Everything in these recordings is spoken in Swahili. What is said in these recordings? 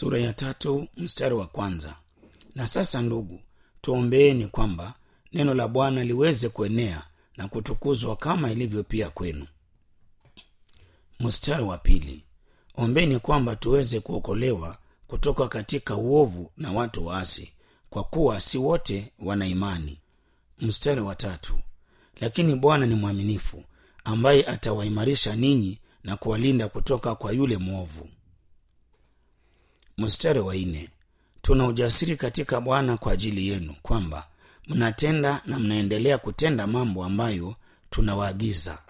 sura ya tatu mstari wa kwanza na sasa ndugu tuombeeni kwamba neno la bwana liweze kuenea na kutukuzwa kama ilivyo pia kwenu mstari wa pili ombeni kwamba tuweze kuokolewa kutoka katika uovu na watu waasi kwa kuwa si wote wana imani mstari wa tatu lakini bwana ni mwaminifu ambaye atawaimarisha ninyi na kuwalinda kutoka kwa yule mwovu mstari wa nne tuna ujasiri katika bwana kwa ajili yenu kwamba mnatenda na mnaendelea kutenda mambo ambayo tunawaagiza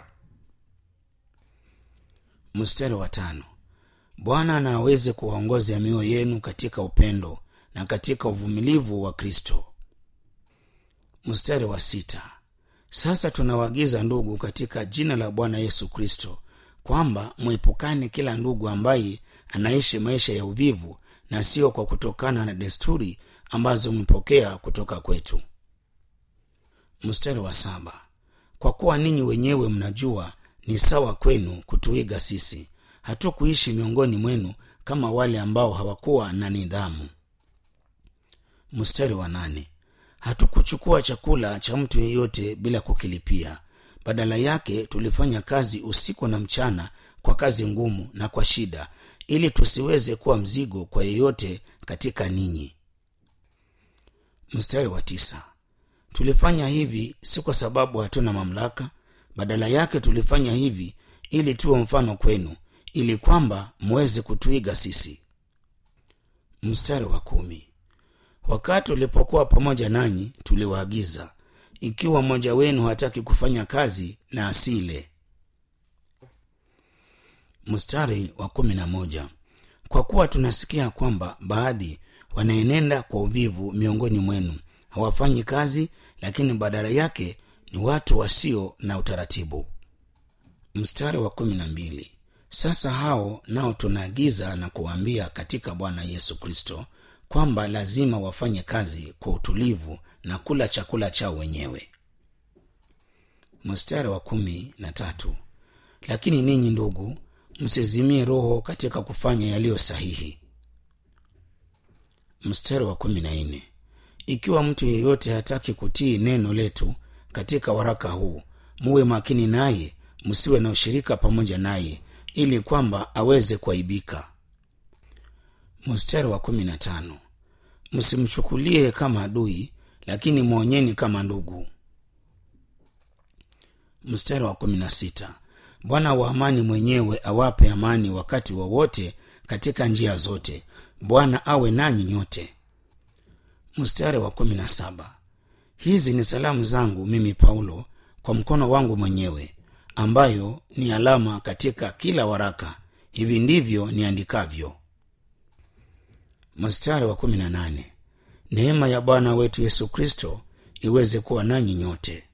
mstari wa tano bwana na aweze kuwaongoza mioyo yenu katika upendo na katika uvumilivu wa kristo mstari wa sita sasa tunawaagiza ndugu katika jina la bwana yesu kristo kwamba mwepukane kila ndugu ambaye anaishi maisha ya uvivu na sio kwa kutokana na desturi ambazo mpokea kutoka kwetu mstari wa saba kwa kuwa ninyi wenyewe mnajua ni sawa kwenu kutuiga sisi hatukuishi miongoni mwenu kama wale ambao hawakuwa na nidhamu mstari wa nane hatukuchukua chakula cha mtu yeyote bila kukilipia badala yake tulifanya kazi usiku na mchana kwa kazi ngumu na kwa shida ili tusiweze kuwa mzigo kwa yeyote katika ninyi mstari wa tisa tulifanya hivi si kwa sababu hatuna mamlaka badala yake tulifanya hivi ili tuwe mfano kwenu ili kwamba mweze kutuiga sisi mstari wa kumi wakati ulipokuwa pamoja nanyi tuliwaagiza ikiwa mmoja wenu hataki kufanya kazi na asile mstari wa kumi na moja kwa kuwa tunasikia kwamba baadhi wanaenenda kwa uvivu miongoni mwenu hawafanyi kazi lakini badala yake ni watu wasio na utaratibu mstari wa kumi na mbili sasa hao nao tunaagiza na kuwaambia katika bwana yesu kristo kwamba lazima wafanye kazi kwa utulivu na kula chakula chao wenyewe mstari wa kumi na tatu lakini ninyi ndugu msizimie roho katika kufanya yaliyo sahihi mstari wa kumi na nne ikiwa mtu yeyote hataki kutii neno letu katika waraka huu muwe makini naye msiwe na ushirika pamoja naye ili kwamba aweze kuaibika mstari wa kumi na tano msimchukulie kama adui lakini mwonyeni kama ndugu mstari wa kumi na sita bwana wa amani mwenyewe awape amani wakati wowote wa katika njia zote bwana awe nanyi nyote mstari wa kumi na saba hizi ni salamu zangu mimi paulo kwa mkono wangu mwenyewe ambayo ni alama katika kila waraka hivi ndivyo niandikavyo mstari wa kumi na nane neema ya bwana wetu yesu kristo iweze kuwa nanyi nyote